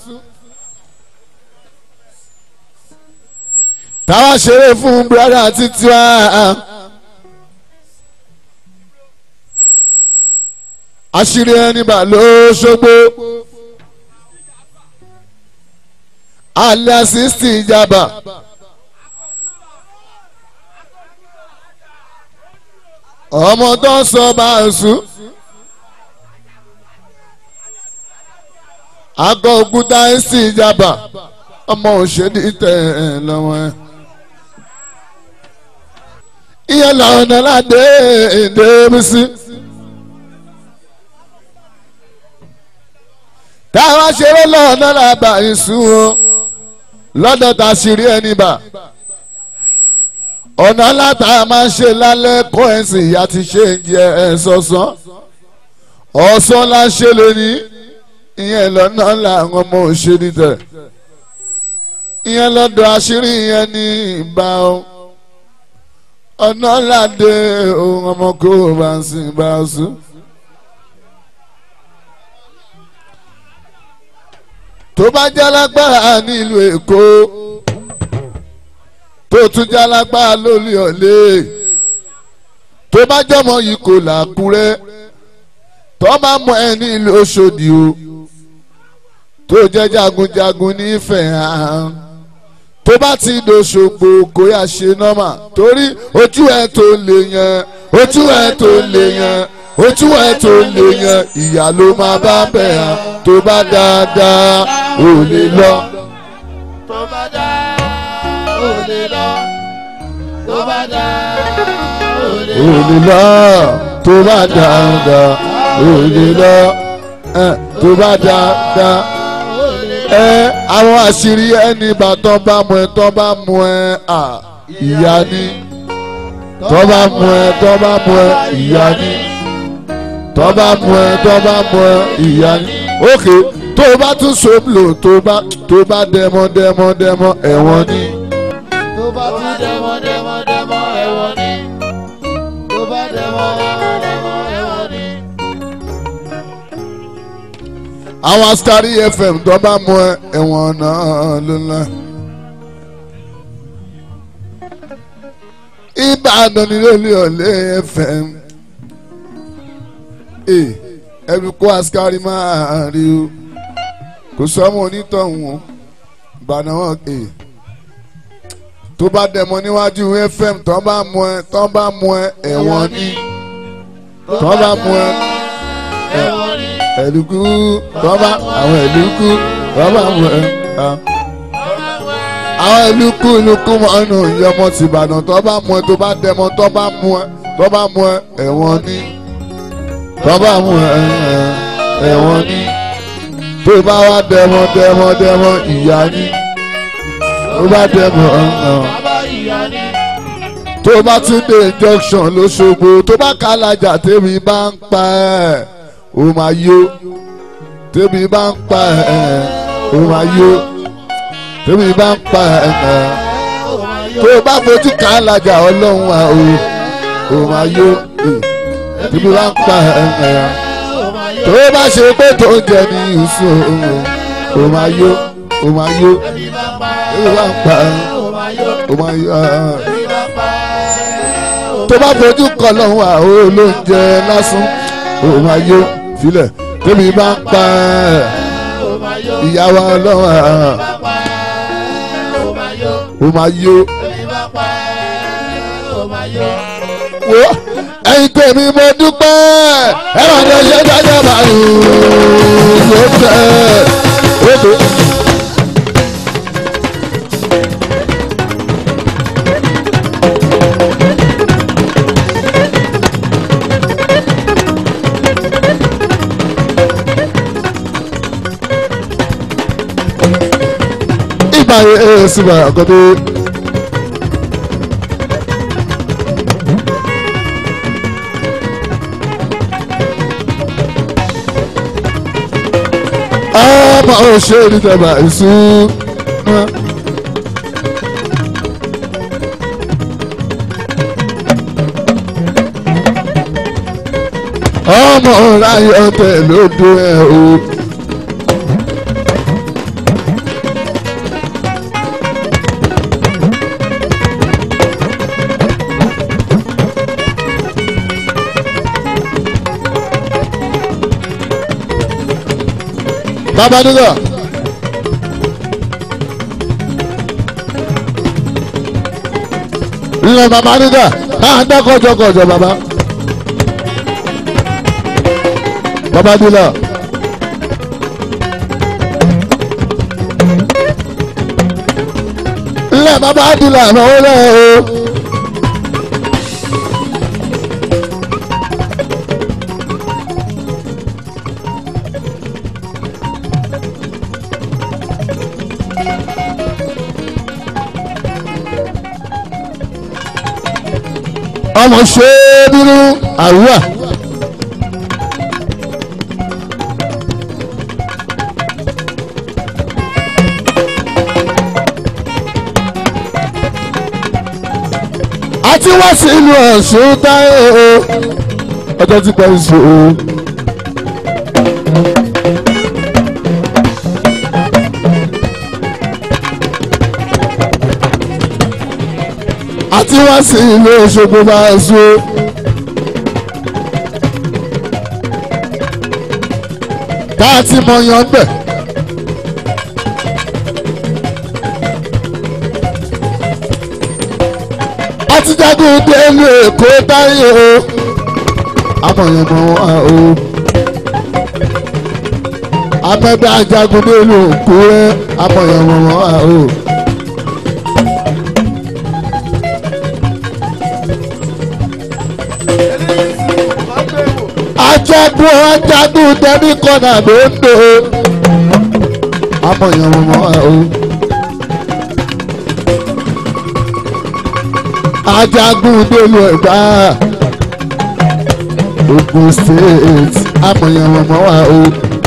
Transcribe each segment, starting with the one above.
táwa ṣeré fún brọ́dà títí wá. àṣírí ẹni bà ló ṣogbo. alẹ́ àsìsì ìjàmbá. ọmọ tó ń sọ bá a sùn. àgọ́ òkúta ń sì ìjàmbá ọmọ òṣèlú tẹ̀ ẹ́ lọ́wọ́ ẹ̀. ìyẹn làwọn náà ládé èdè mi sí. táwa ṣeré lọ́nà làbà ìsún o lọ́dọ̀ tá a sì rí ẹni bà ọ̀nà láta máa ń ṣe lálẹ́ kó ẹ̀sìn ìyá ti ṣe ń jẹ ẹ̀ sọ̀sán ọ̀sán la ń ṣe lónìí ìyẹn lọ́nà làwọn ọmọ òṣèlú tẹ̀ ìyẹn lọ́dọ̀ àṣírí ìyẹn ní ìbá o ọ̀nà ládé ohun ọmọ kó o bá ń sìn bá a sùn. tó bá jálágbára nílùú èkó tó tún jálágbára lórí ọ̀lẹ́ tó bá jọmọ yìí kò làkúrẹ́ tó bá mọ ẹ nílùú Òṣòdì o tó jẹ́ jagunjagun nífẹ̀ẹ́ hàn tó bá ti dòṣogbo kó yà ṣe nọ́mà torí ojú ẹ̀ tó lè yan ojú ẹ̀ tó lè yan ojú ẹ̀ tó lè yan ìyá ló máa bá bẹ̀ hàn tó bá dáadáa ò lè lọ. tó bá dá ò lè lọ tó bá dá ò lè ò lè lọ tó bá dáadáa ò lè lọ ẹ, tó bá dáadáa ẹ àwọn àṣírí ẹni bàtọ́ bá mú ẹ tọ́ bá mú ẹ à ìyá ni tọ́ bá mú ẹ tọ́ bá mú ẹ ìyá ni tọ́ bá mú ẹ tọ́ bá mú ẹ ìyá ni. ókè tó o bá tún sọ́bùlò tó bá tó bá dẹmọ dẹmọ dẹmọ ẹ̀wọ̀n ni. tó bá tún dẹmọ dẹmọ dẹmọ ẹ̀wọ̀n ni tó bá dẹmọ dẹmọ ẹ̀wọ̀n ni. àwọn Askari FM tó bá mú ẹ ẹ̀wọ̀n náà ló ńlá. Ìbàdàn ni lórí ọ̀lẹ́ FM. Ee, ẹbí kó Askari máa rí o kò sọ́mọ onítọ̀hún o Ìbàdàn wọn ee tó bá dẹ̀mọ́ níwájú FM tó bá mú ẹ tó bá mú ẹ ẹ̀wọ̀n ni tó bá mú ẹ ẹ̀wọ̀n ni ẹ̀lùkú tó bá àwọn ẹ̀lùkú tó bá mú ẹ. ah àwọn ìlúkú ìlúkú mọ́nù ìyọmọ tìbàdàn tó bá mú ẹ tó bá dẹmọ tó bá mú ẹ tó bá mú ẹ ẹ̀wọ̀n ní tó bá mú ẹ ẹ̀wọ̀n ní tó bá wá dẹmọ dẹmọ dẹmọ ìyá ní tó bá dẹmọ ọ̀hún bàbá ìyá ni tó bá tún dé junction lóṣogbo tó bá kálájà tèmi bá ń pa ẹ́ ó máa yó tèmi bá ń pa ẹ́ ó máa yó tèmi bá ń pa ẹ́ tó o bá fojú kálájà ọlọ́run à o ó máa yó tèmi bá ń pa ẹ́ tó o bá ṣe pé tó ń jẹ ní ìṣó ó máa yó ó máa yó tèmi bá ń pa ẹ́ ó máa yó tó bá fojú kọ lọ́hùn àhó ló ń jẹ lásán ó máa yó filẹ̀ tèmi bá ń pa ẹ́ ìyàwó ọlọ́run àhán ó máa yó wo ẹ̀yin tèmi mo dúpẹ́ ẹ máa ní ọṣẹ dájọ́ báyìí ló tẹ̀ ó tó. ìgbà yẹn ẹ sì bá àkọ́dé. ọmọ òṣèré tẹ̀bà ìsún. ọmọ ráyọ tẹ lódò ẹ o. bàbá nígbà. ilẹ̀ bàbá nígbà náà dákọ̀jọkọ̀jọ bàbá. bàbá nígbà. ilẹ̀ bàbá nígbà náà ó lẹ̀ o. ọmọ ṣe é nínú àrùwà. àti wá sí ìlú ọ̀ṣun táyé o ọjọ́ tí pẹ́ ń sùn o. àti wá sí ìlú Òṣogbo bá a so. tá a ti mọ yan bẹ̀. a ti jagun délé Èkó táyé o. amọ̀yàn mọ̀ wá o. amẹ́bẹ́ ajagun délé Òkúrẹ́ amọ̀yàn mọ̀ wá o. ajagun ajagun tẹni kọ́nà ló ń do amọ̀yàn mọ̀ o. ajagun délùú ẹ̀gbá Ogun State amọ̀yàn mọ̀ wá o.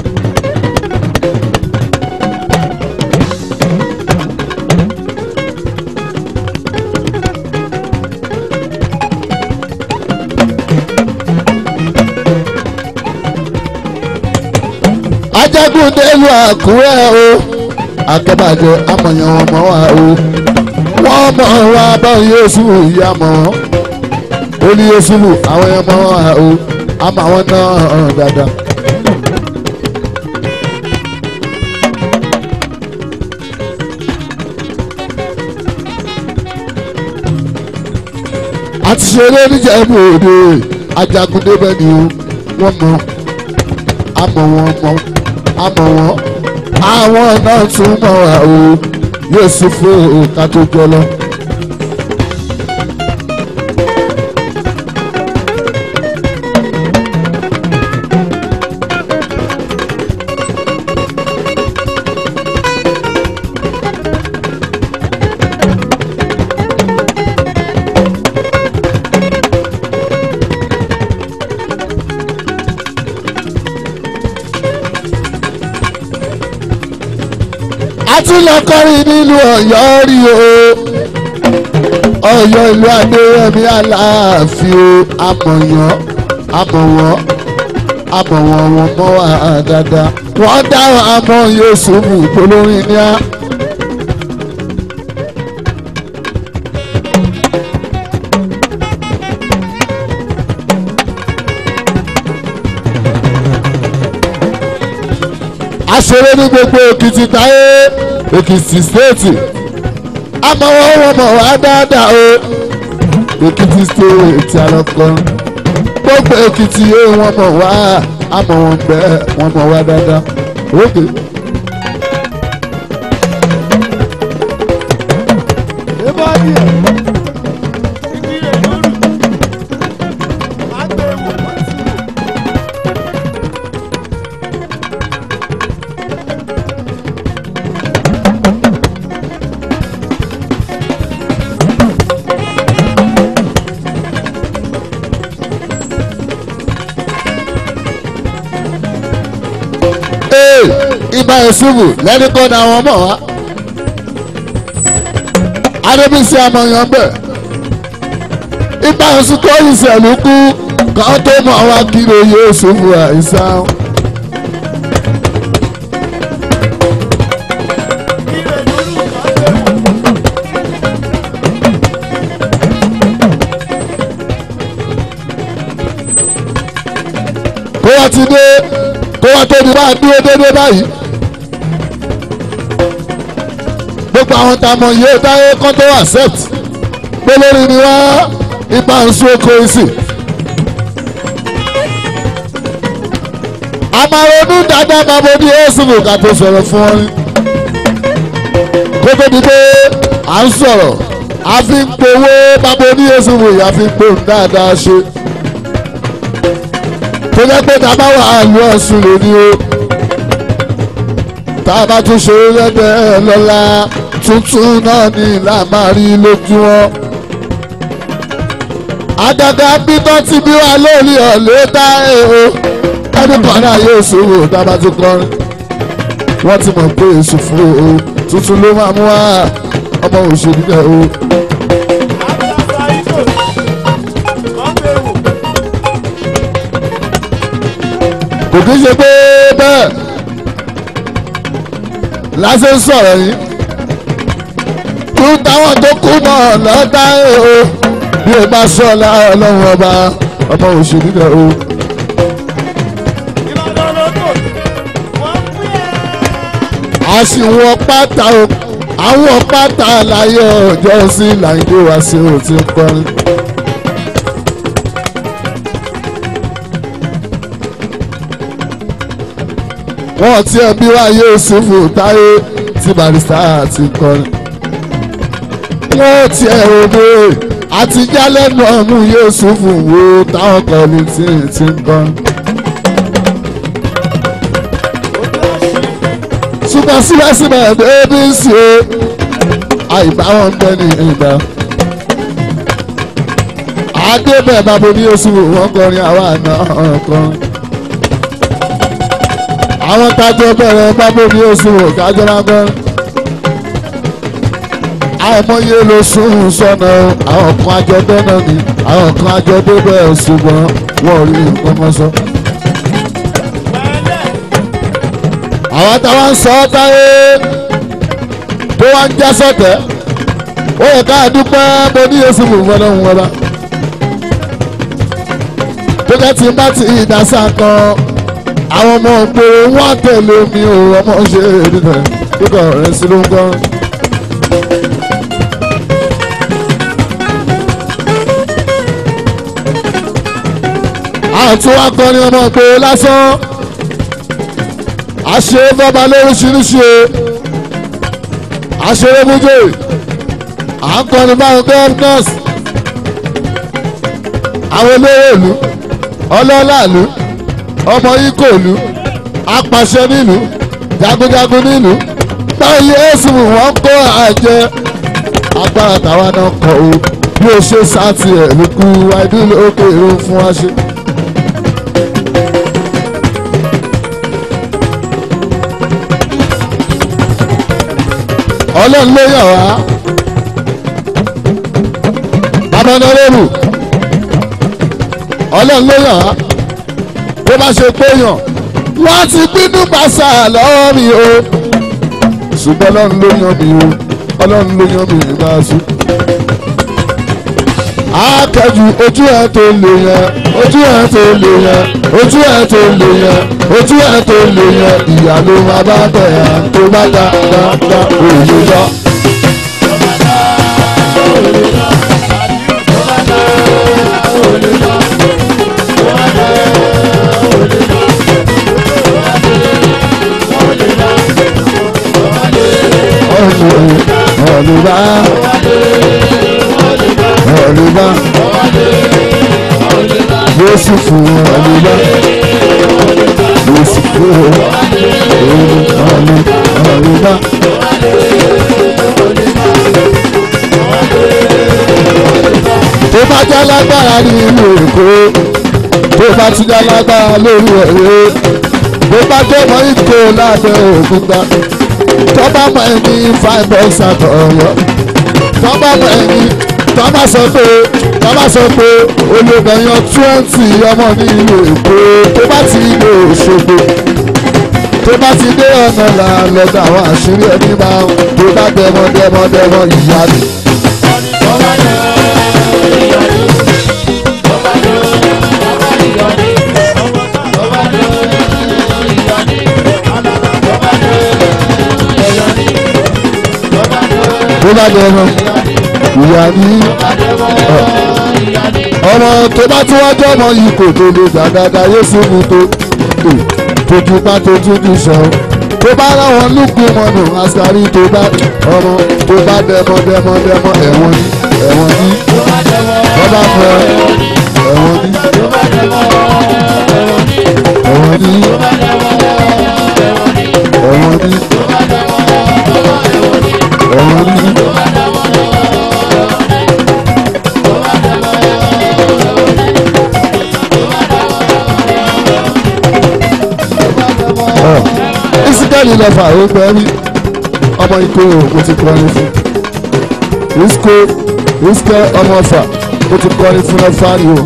ajagun délùú Àkúrẹ́ o akẹ́bàjẹ́ amọ̀yàn ọmọ wa o wọ́n mọ̀ wá báwọn yóò sùn ìyá mọ̀ ó ní yóò sùn àwọn yẹn mọ̀ wá o àmọ́ àwọn náà hàn dáadáa. àti ṣeré níjẹ̀bú òde ajagun débẹ̀ ni o wọ́n mọ̀ àmọ̀ wọn mọ̀ àmọ̀ wọn àwọn náà tún mọ̀ wá o yóò sì fún òkà tó jọ lọ. a tún lọ kọrin nílùú Ọ̀yọ́ rí o Ọ̀yọ́ ìlú Adéyẹmí Aláàfin o amọ̀yàn amọ̀wọ́ amọ̀wọ́ wọn mọ́ wa dáadáa wọ́n dá àmọ́ Yéṣùfù polórin ní á. aṣeré ní gbogbo Èkìtì táyé Èkìtì stéètì amọ̀wọ́ wọn mọ̀ wá dáadáa o Èkìtì stéètì àlọ́kọ́ gbogbo Èkìtì yé wọn mọ̀ wá amọ̀ wọn bẹ́ẹ̀ wọn mọ̀ wá dáadáa òkè. ee ibà ìṣubú lẹ́ni kọ́ ni àwọn ọmọ wa adébísí amọ̀yàn bẹ̀ ibà ìṣubú ìṣẹ̀lú kú kàn tó mọ̀ wá kiri oyè ìṣubú àìsàn. kó wá ti dé kó wá tó di bá dúró dédé báyìí gbogbo àwọn tá a mọ̀ yé dáyé kán tó accept pé lórí ni wá ipa ń sún oko ìsìn. a máa ronú dáadáa máa bọ ní ẹ́sìnì ká tó sọ̀rọ̀ fún wọn. kó tó di pé à ń sọ̀rọ̀ a fi ń powó bábo ní ẹ́sìnì ìyá fi ń pohùn dáadáa ṣe. tó jẹ́ pé tá a bá wà á lu ọ̀sùn lónìí o tá a bá tún ṣe lẹ́gbẹ̀ẹ́ lọ́la tuntun náà ní ìlà máa rí lójú wọn. àgàgà bíbọ́ ti bí wa lórí ọ̀lẹ́ dá ẹ̀ o ẹni kan náà yóò ṣòro tá a bá tún kọrin. wọ́n ti mọ̀ pé èso fún o tuntun ló máa mú wa ọmọ òṣèlú náà o. kò kí ń ṣe pé bẹ́ẹ̀ lásán sọ̀rọ̀ yìí kú táwọn tó kú náà lọ́dá o bí o bá sọ ọ́ ọlọ́run ọba ọmọ òṣèlú náà o. a sì wọ pátá o àwọn pátá láyé ọjọ́ sí làǹdó wá sí o ti ń kọrin. wọ́n ti ẹ̀ bí wá yóò ṣòfò táyé tí barista ti kọrin. wọ́n ti ẹ̀ òde àti jálẹ̀nù ọ̀mú yóò ṣòfò wo táwọn kọ́ni tí ti ń kọrin. ṣùgbọ́n síbẹ̀síbẹ̀ bébí ń ṣe àìbáwọn ń bẹ́ ní ìgbà. àdébẹ̀ bàbá ní oṣù wọn kọrin àwa náà kọrin àwọn tájọ bẹ̀rẹ̀ bábò ní oṣù kájọ lágbọ́n. àìmọye ló sún sọ́nà àwọn kan àjọ dọ́nà ni àwọn kan àjọ débẹ̀ ṣùgbọ́n wọ́n rí nǹkan mọ́ sọ. àwọn táwa ń sọ táyé tó wá ń já sọ̀tẹ̀ ó yẹ ká dúpẹ́ bó ní oṣù fúnfọ́nà ń wọlá. tó kẹ́ tí bá ti ìdásá kan àwọn ọmọ ògbóró wọn tẹ̀lé mi ò ọmọ ṣe èdè kíkọ rẹ̀ sí ló ń kọ́. àtún akọni ọmọ ògbóró lásán àṣe bọ́ba lóríṣiríṣi o àṣeré mújè à ń kọni báwọn gọ́ọ̀nọ́s àwọn olówó ìlú ọlọ́lá ìlú ọmọ ikọ̀ ìlú apàṣẹ nílùú jagunjagun nílùú báyìí ẹ̀sùn wọn kó àjẹ agbára tàwa náà kọ o bí o ṣe sáàtì ẹ̀ ló kú àìdúró òkè èrò fún wa ṣe. ọlọ́run ló yàn wá bàbá náà lérò ọlọ́run ló yàn wá bó bá ṣe péyàn wọ́n ti bínú pàṣà lọ́wọ́ mi o ṣùgbọ́n ọlọ́run ló yan mi o ọlọ́run ló yan mi bá a sùn. akẹ́jù ojú ẹ̀ tó lè yẹn ojú ẹ̀ tó lè yẹn ojú ẹ̀ tó lè yẹn ojú ẹ̀ tó lè yẹn ìyá ló máa bá bẹ̀ yẹn tó bá dá dá dá òye lọ. ọ̀lùbá ọ̀lùbá Jésù fún ọ̀lùbá Jésù fún ọ̀lùbá. tó bá já lágbára ní ìlú Èkó tó bá ti já lágbára lórí ẹ̀rẹ́ tó bá jẹ́ mọ́ ìkó lábẹ́ òkúta tọ́ba mọ ẹni five bucks àtọ̀ ọ̀yọ́ tọ́ba mọ ẹni tọ́ba sọ pé tọ́ba sọ pé olùgbẹ̀yàn twenty ọmọ ní ìlú èkó tó bá ti ilé òṣogbo tó bá ti dé ọ̀nà là lọ́dọ̀ àwọn àṣírí ẹni máa ń tó bá dẹmọ dẹmọ dẹmọ ìyá mi. bá dẹmọ ìyá ní ọmọ tó bá tún wájú ọmọ yìí kò tó lè gbàgàdà yéṣu mu tó tójú bá tójú ní sọ tó bá ráwọn lùkù mọ́nù àṣàrí tó bá ọmọ tó bá dẹmọ dẹmọ dẹmọ ẹ̀wọ̀n ní ẹ̀wọ̀n ní wọ́n bá fẹ́ ẹ̀wọ̀n ní ẹ̀wọ̀n ní ẹ̀wọ̀n ní ẹ̀wọ̀n ní. ìsìkẹ́lì lọ́fà ó gbẹ́ rí ọmọ ikú o ti kọrin fún ìsìkò ìsìkẹ́ ọmọ ọ̀fà ó ti kọrin fún lọ́fà rí o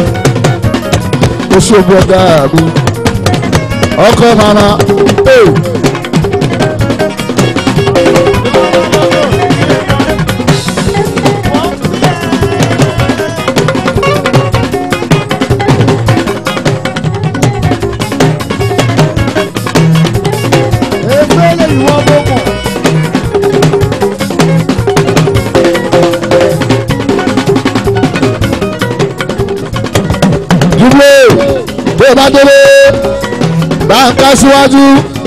ó ṣògbọ́n dáa mi ọkọ mama ee. Efele ìwọ gbogbo. dúró tó o bá délé bá ń ká síwájú.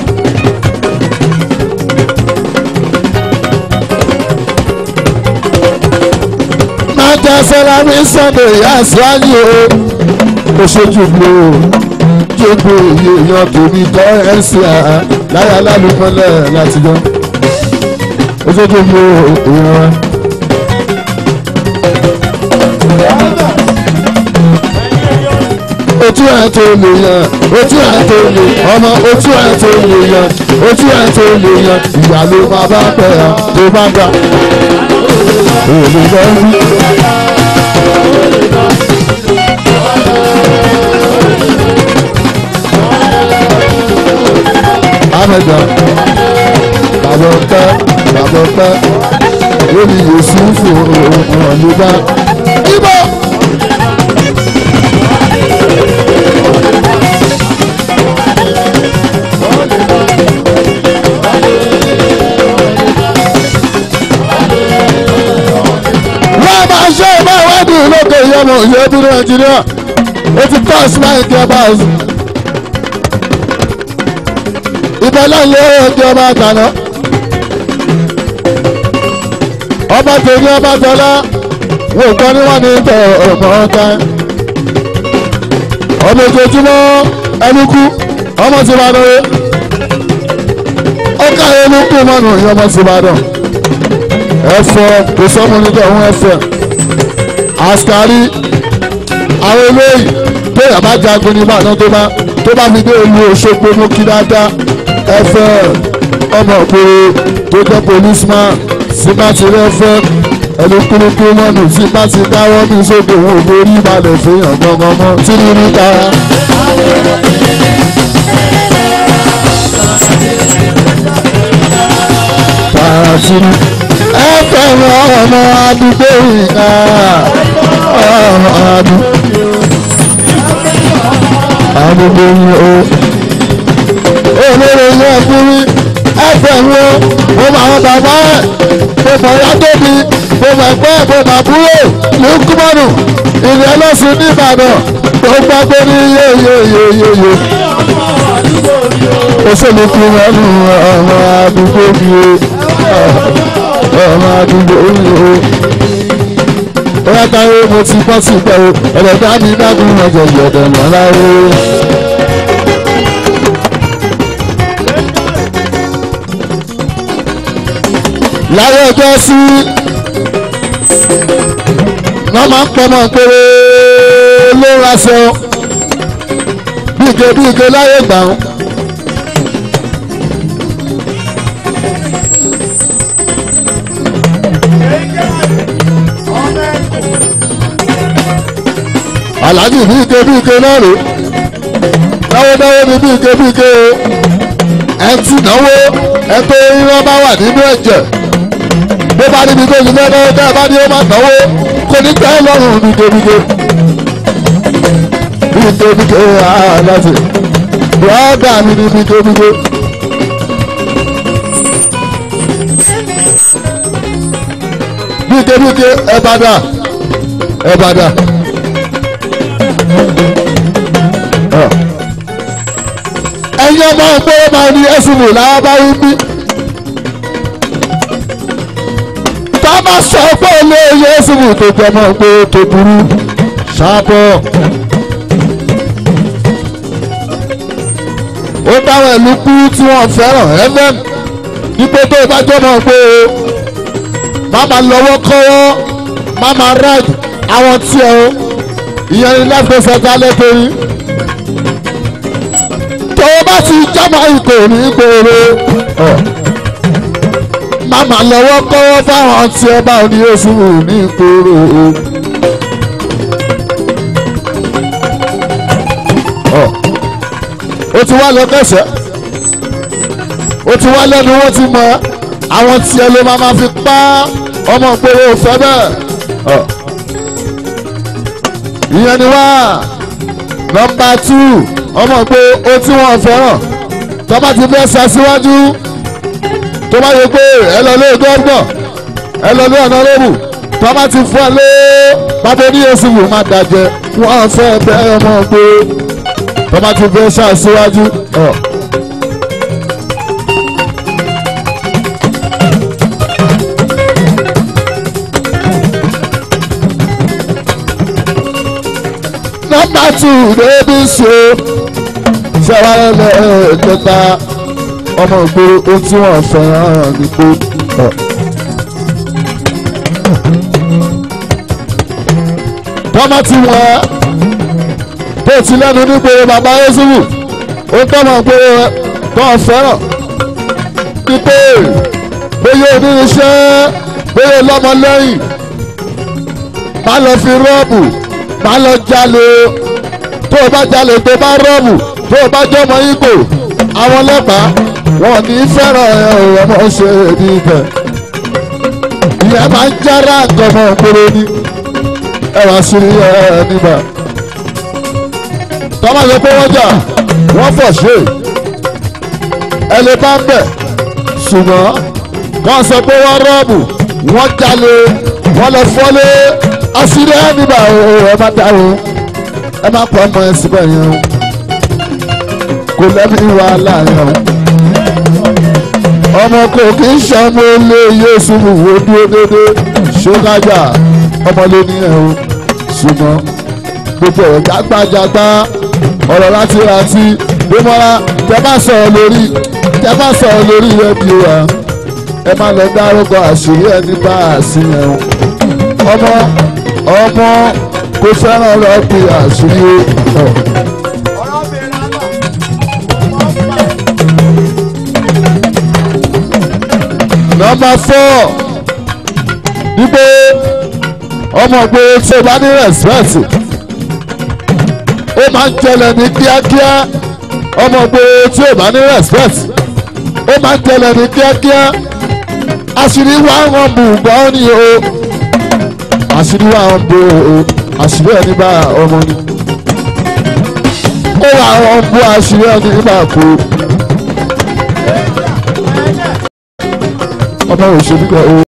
máa jẹ sẹlámì sunday ìyá síwájú o ó ṣojú mi o jókòó iye èèyàn tèmi kọ́ ẹ̀ ń ṣe àá láyà lálùmọ́lẹ̀ láti jọ ó ṣojú mi o èèyàn wa. ojú ẹ̀ tó lè yan ojú ẹ̀ tó lè ọmọ ojú ẹ̀ tó lè yan ojú ẹ̀ tó lè yan ìyá ló máa bá pẹ̀ ẹ́ tó bá gbà. èmi lọ rí. amẹjọ bàbá ọpẹ bàbá ọpẹ lórí Yusufu ọlùbá. ibo. wọ́n máa ṣe ìmọ̀ ìwádìí lókè ìyọmọ ìyẹ́bí nàìjíríà ó ti kọ́ ìsúmáì clubhouse. ìbẹ̀lẹ̀ ilé ẹ̀jẹ̀ ọba àtàná. ọba tèmi ọba tọ́lá wò kọ́ ni wọ́n ní tẹ̀ ọmọ ọ̀tá. ọmọ ojoojúmọ́ ẹni kú ọmọ ti bá dọ̀wé. ó ká ẹni kú mọ́nù ìyọmọ ti bá dọ̀ ẹfọ kò sọmọ nígbà òun ẹfẹ àṣkárí àwọn eléyìí tó yàrá jagun ní ìbàdàn tó bá tó bá fi dé ìlú Òṣogbo mú kí dáadáa ẹfẹ ọmọ ògbóró tó jẹ policeman síbá ti rẹfẹ ẹni kúrúkú mọnù síbá ti dáwọ́ ní sódò òun ò borí balẹ̀ fihàn gangan mọ́ tí nínú tara. tààrà sínú ẹ fẹ́ràn ọmọ àdúgbò ìka ọmọ àdúgbò àdúgbò yìí o. olórí ilé ẹ̀kúrí ẹ fẹ́ràn o mo mọ àwọn bàbá ẹ̀ mo mọ ìyá tóbi mo mọ ẹ̀gbẹ́ ẹ̀ mo mọ àbúrò lùkúmọ́nù ìrìn ẹlọ́sùn ní Ìbàdàn tó gbàgbé ní yéyéyéyéyé. òṣèlú kí wọ́n lu ọmọ àdúgbò mi o ọmọ àdúgbò mi o. Bóyá táyé mo ti bọ́ sí pẹ́ o, ẹ̀rẹ̀ bá mi dágún ọjọ́ ìyọ̀dẹ̀ mọ́lá o. Láyé ọjọ́ sí, wọ́n máa ń pọmọ péré ló ń raṣọ. Bíge bíge láyé gbà ń. aláàjì bí ike bí ike náà rè dáwódáwó ni bí ike bí ike o ẹ ti náwó ẹ tó irọ́ bá wà nínú ẹ̀jẹ̀ bó bá níbi tó ti fẹ́ náwó tẹ́ ẹ bá ní ó má náwó kò ní tẹ́ ẹ lọ́rùn bí ike bí ike bí ike bí ike aláàjì bùrọ̀dà mi ni bí ike bí ike. bíkebíke ẹ padà ẹ padà. ẹ̀yin ọmọ ọgbọ́n máa ní ẹ̀sùn wò láwọn bá wí bí. tá a máa sọ pé ilé ẹ̀sùn wò tó jẹ́ ọmọ ọgbọ́n tó burú ṣáàbọ̀. ó dáwọn ìlú kú tí wọ́n fẹ́ràn fm dípò tó bá jọmọ pé o má máa lọ́wọ́ kọ́wọ́ má máa rag àwọn tí ẹ o ìyẹn ní lẹ́gbẹ̀ẹ́sẹ̀ dálẹ́ torí tó o bá ti jọmọ ìkò ní gbòòrò má máa lọ́wọ́ kọ́wọ́ fáwọn tí ẹ bá ní oṣù ní gbòòrò o. ó ti wá lọ kẹsẹ̀ ó ti wá lẹ́nu wọ́n ti mọ àwọn tí ẹ ló máa ma fi pa ọmọ ìgboro òfẹ́ bẹ́ẹ̀. ìyẹn ni wá nọmba tù ọmọ ìgboro ó tí wọ́n fẹ́ràn tó bá ti fẹ́ sa síwájú tó bá yẹ pé ẹ lọ lé gbọ́ngbọ̀n ẹ lọ lé ọ̀nà lóbù tó bá ti fún ẹ lé bàbá oníyèsí wò má dàjẹ́ wọ́n fẹ́ bẹ́ẹ̀ ọmọ ìgboro tọ́ba ti fẹ́ ṣàṣíwájú. nọ́mbà tù débi ṣe ṣẹ́wáyé lẹ́ẹ̀kẹta ọmọ ìgboro ohun tí wọ́n fẹ́ràn ní pé. tọ́mọ ti wọ́n tó ti lẹ́nu nígboro bàbá yéṣubù ó tọ́mọ̀ pé tó ń fẹ́ràn pípé bóyá oníṣẹ́ bóyá lọ́mọ lẹ́yìn má lọ fi rọ́ọ̀bù má lọ jalè tó o bá jalè tó bá rọ́ọ̀bù tó o bá jọmọ igbó àwọn ọlọ́pàá wọn ní fẹ́ràn ẹ̀ ọmọ ṣe ní ibẹ̀ ìyẹn máa ń jára àgọ́mọ̀ òkúrò ní ẹwà sí ẹ nígbà tọ́mọ̀ yẹ pé wọ́n jà wọ́n fọ̀ ṣe ẹ lè bá ń bẹ̀ ṣùgbọ́n wọ́n sọ pé wọ́n rọ́ọ̀bù wọ́n jalè wọ́n lọ fọ́lé àṣírí ẹ nígbà ẹ má dá o ẹ má pọ̀ ọmọ ẹ síbẹ̀ yẹn o kò lẹ́bi wàhálà yẹn o ọmọ kò kí ń ṣọmọ ilé yéésù wò dúró dédé ṣógájà ọmọlé nìyẹn o ṣùgbọ́n gbogbo ọ̀rọ̀ jágbájágbá ọ̀rọ̀ láti rántí gbémọ́ra tẹ bá sọ̀rọ̀ lórí tẹ bá sọ̀rọ̀ lórí rédíò wa ẹ má lọ dárúkọ àṣírí ẹni bá àṣìyàn ọmọ ọmọ kò fẹ́ràn rọ́ọ̀bì àṣírí o. nọmba four wípé ọmọ pé tí o bá ní rẹ̀spẹ̀tì ó máa ń jẹlẹ̀ ní kíákíá ọmọ pé tí o bá ní rẹ̀spẹ̀tì ó máa ń jẹlẹ̀ ní kíákíá àṣírí wa ń hàn bù gbọ́ ni o àṣírí wa ń bò o àṣírí ẹni bá ọmọ ni ó wà ń bù àṣírí ẹni bá kú. ọmọ òṣèlú kan o.